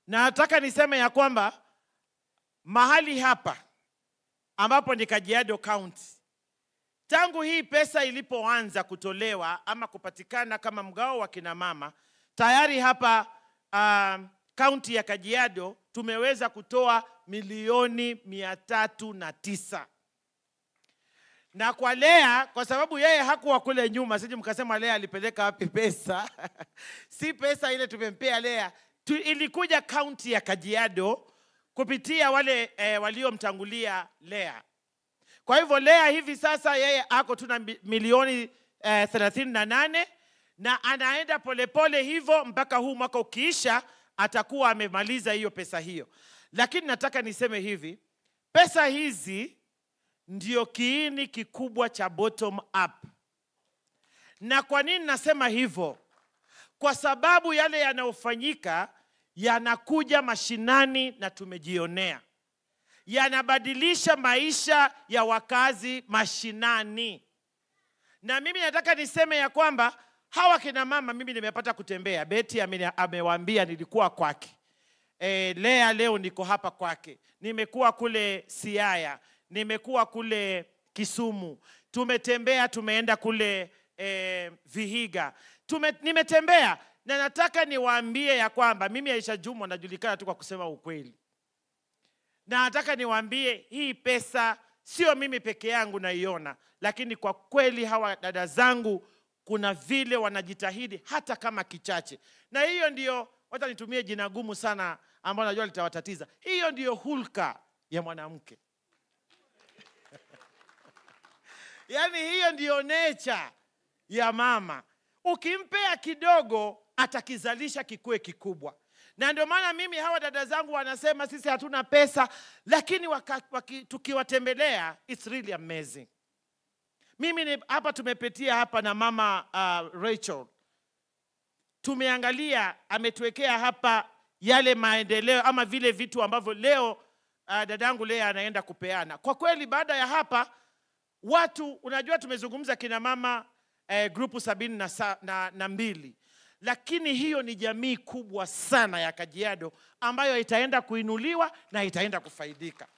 na nataka niseme ya kwamba mahali hapa ambapo ni Kajiado County, tangu hii pesa ilipoanza kutolewa ama kupatikana kama mgao wa kina mama, tayari hapa um, kaunti ya Kajiado tumeweza kutoa milioni mia tatu na tisa na kwa Lea, kwa sababu yeye hakuwa kule nyuma, sije mkasema Lea alipeleka wapi pesa si pesa ile tumempea Lea tu, ilikuja kaunti ya Kajiado kupitia wale eh, waliomtangulia Lea. Kwa hivyo Lea hivi sasa yeye ako tu na mi- milioni eh, thelathini na nane na anaenda polepole hivyo mpaka huu mwaka ukiisha atakuwa amemaliza hiyo pesa hiyo. Lakini nataka niseme hivi, pesa hizi ndio kiini kikubwa cha bottom up. Na kwa nini nasema hivyo? Kwa sababu yale yanayofanyika yanakuja mashinani na tumejionea, yanabadilisha maisha ya wakazi mashinani. Na mimi nataka niseme ya kwamba hawa kina mama, mimi nimepata kutembea. Beti ameni- amewaambia nilikuwa kwake. E, Lea leo niko hapa kwake. Nimekuwa kule Siaya, nimekuwa kule Kisumu, tumetembea, tumeenda kule e, Vihiga, Tume, nimetembea na nataka niwaambie ya kwamba mimi Aisha Jumwa najulikana tu kwa kusema ukweli, na nataka niwaambie hii pesa sio mimi peke yangu naiona, lakini kwa kweli hawa dada zangu kuna vile wanajitahidi hata kama kichache, na hiyo ndio, wacha nitumie jina gumu sana ambalo najua litawatatiza. Hiyo ndiyo hulka ya mwanamke yaani hiyo ndiyo nature ya mama. Ukimpea kidogo atakizalisha kikuwe kikubwa, na ndio maana mimi hawa dada zangu wanasema sisi hatuna pesa, lakini waka, waki, tukiwatembelea it's really amazing. Mimi ni, hapa tumepitia hapa na mama uh, Rachel tumeangalia, ametuwekea hapa yale maendeleo ama vile vitu ambavyo leo uh, dadangu Lea anaenda kupeana. Kwa kweli baada ya hapa watu unajua, tumezungumza kina mama eh, grupu sabini na, sa, na, na mbili, lakini hiyo ni jamii kubwa sana ya Kajiado ambayo itaenda kuinuliwa na itaenda kufaidika.